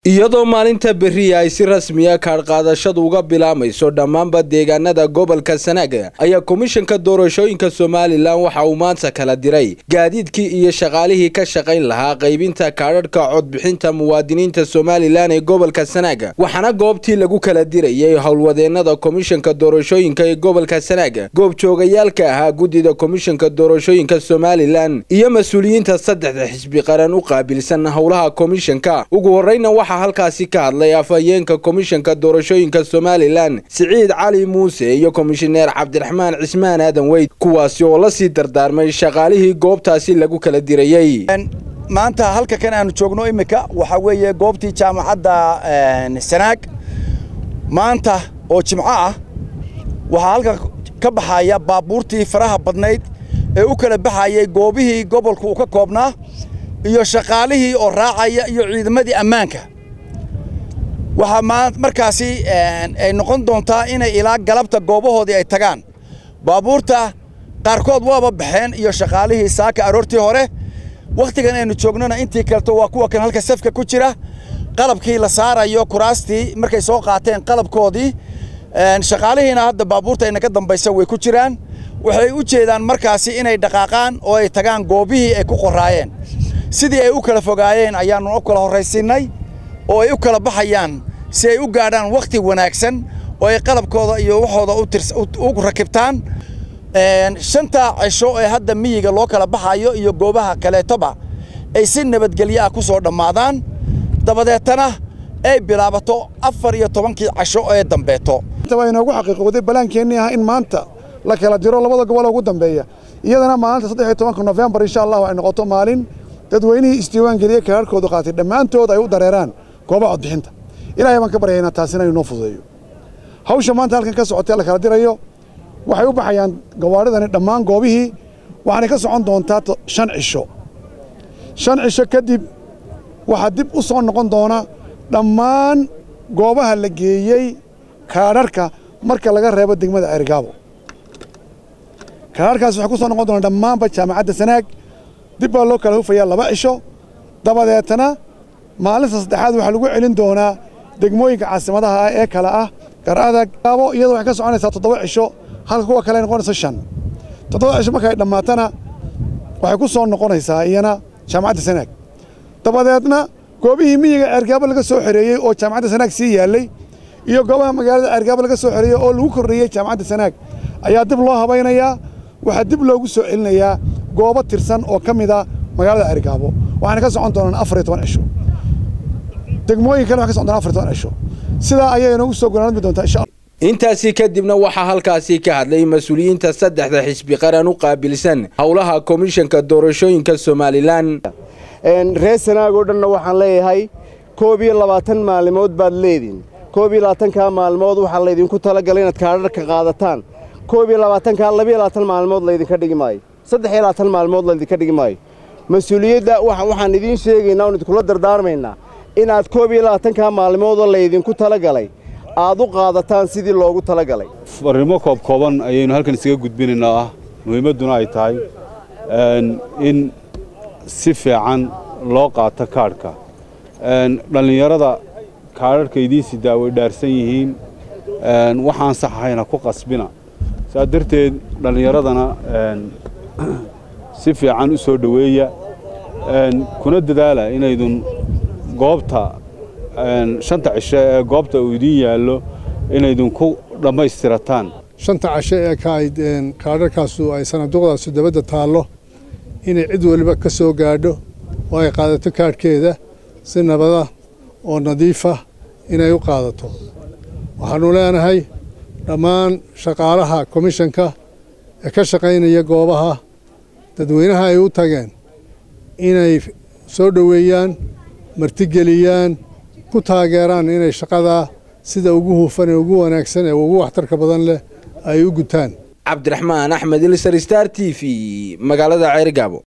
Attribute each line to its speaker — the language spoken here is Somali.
Speaker 1: iyadoo maalinta berriya ay si rasmiya kaadhqaadashadu uga bilaamayso dhammaanba deegaanada gobolka sanaaga ayaa komishanka doorashooyinka somalilan waxa uu maanta kala diray gaadiidkii iyo shaqaalihii ka shaqayn lahaa qaybinta kaadhadhka codbixinta muwaadiniinta somalilan ee gobolka sanaaga waxaana goobtii lagu kala dirayay howlwadeennada komishanka doorashooyinka ee gobolka sanaaga goobjoogayaalka ahaa guddida komishanka doorashooyinka somalilan iyo mas-uuliyiinta saddexda xisbi qaran u qaabilsan howlaha komishanka ugu horreyna waxaa halkaasi ka hadlay afhayeenka komishanka doorashooyinka somalilan siciid cali muuse iyo komishineer cabdiraxmaan cismaan aadan weyd kuwaasi oo la sii dardaarmay shaqaalihii goobtaasi lagu kala dirayey
Speaker 2: maanta halka kan aanu joogno iminka waxaa weeye goobtii jaamacadda sanaag maanta oo jimco ah waxaa halka ka baxaya baabuurtii faraha badnayd ee u kala baxayay goobihii gobolka uu ka koobnaa iyo shaqaalihii oo raacaya iyo ciidamadii ammaanka waxaa markaasi ay noqon doontaa inay ilaa galabta goobahoodii ay tagaan baabuurta qaarkood waaba baxeen iyo shaqaalihii saaka aroortii hore wakhtigan aynu joognona intii kaleto waa kuwa kan halka safka ku jira qalabkii la saarayo kuraastii markay soo qaateen qalabkoodii shaqaalihiina hadda baabuurta inaga dambaysa way ku jiraan waxay u jeedaan markaasi inay dhaqaaqaan oo ay tagaan goobihii ay ku qoraayeen sidii ay u kala fogaayeen ayaannu u kala horraysiinnay oo ay u kala baxayaan si ay u gaadhaan wakhti wanaagsan oo ay qalabkooda iyo waxooda u rakibtaan shanta cisho ee hadda miyiga loo kala baxayo iyo goobaha kaleetoba ay si nabadgelyo ah ku soo dhammaadaan dabadeetana ay bilaabato afar iyo tobankii casho ee dambeeto
Speaker 3: waa inoogu xaqiiqowday balaankeenii ah in maanta la kala diro labada gobol ugu dambeeya iyadana maalinta saddex iyo tobanka nofembar insha allahu ay noqoto maalin dadweynihii isdiiwaan geliye kaarhkoodu qaatay dhammaantood ay u dareeraan goobaha codbixinta ilaahay baan ka baryaynaa taasina inuu noo fududeeyo hawsha maanta halkan ka socotee la kala dirayo waxay u baxayaan gawaadhidani dhammaan goobihii waxaanay ka socon doontaa shan cisho shan cisho kadib waxaa dib u soo noqon doona dhammaan goobaha la geeyey kaadharhka marka laga reebo degmada ceerigaabo kaadharhkaas waxay ku soo noqon doonaa dhammaanba jaamacadda sanaag dib baa loo kala hufayaa laba cisho dabadeetana maalinta saddexaad waxaa lagu celin doonaa degmooyinka caasimadaha ah ee kale ah garadag gaabo iyadoo waxay ka soconaysaa toddoba cisho halka kuwa kale noqonayso shan toddoba cisho markay dhammaatana waxay ku soo noqonaysaa iyana jaamacadda sanaag dabadeedna goobihii miyiga ceergaabo laga soo xereeyey oo jaamacadda sanaag sii yaallay iyo goobaha magaalada ceergaabo laga soo xereeyey oo lagu kordhiyey jaamacadda sanaag ayaa dib loo habaynayaa waxaa dib loogu soo celinayaa goobo tirsan oo ka mida magaalada ceergaabo waxaana ka socon doonaan afar iyo toban cisho degmooyin kale waxay ka socon doonaan afar iyo toban cisho sidaa ayay inoogu soo gonaanmi doontaa insha allah
Speaker 1: intaasi kadibna waxaa halkaasi ka hadlay mas-uuliyiinta saddexda xisbi qaran u qaabilsan howlaha komishanka doorashooyinka somalilan
Speaker 4: reer sanaagoo dhanna waxaan leeyahay koob iyo labaatan maalimood baad leediin koob iyo labaatankaa maalmood waxaa laydinku talagalay inaad kaadharka qaadataan koob iyo labaatankaa labiyo labaatan maalmood laydinka dhigi maayo saddex iyo labaatan maalmood laydinka dhigi maayo mas-uuliyadda waxaan idiin sheegaynaa oon idinkula dardaarmaynaa inaad koob iyo labaatankaa maalmoodoo laydinku talagalay aad u qaadataan sidii loogu talagalay
Speaker 5: farrimo koobkooban ayaynu halkan isaga gudbinaynaa ah muhiimadduna ay tahay in si fiican loo qaato kaadhka dhallinyarada kaadharhka idiin sidaa way dhaarsan yihiin waxaan sax ahayna ku qasbina saa darteed dhallinyaradana si fiican u soo dhoweeya kuna dadaala inaydun goobta shanta cisho ee goobta uu idiin yaallo inaydun ku dhammaystirataan
Speaker 6: shanta casho ee kaadharkaasu ay sanaduuqdaasu dabadda taallo inay cid waliba ka soo gaadho oo ay qaadato kaadhkeeda si nabada oo nadiifa inay u qaadato waxaannu leenahay dhammaan shaqaalaha komishanka ee ka shaqaynaya goobaha dadweynaha ay u tageen inay soo dhoweeyaan martigeliyaan ku taageeraan inay shaqadaa sida ugu hufan ee ugu wanaagsan ee ugu waxtarka badan leh ay u gutaan
Speaker 1: cabdiraxmaan axmed ilsar star t v magaalada ceerigaabo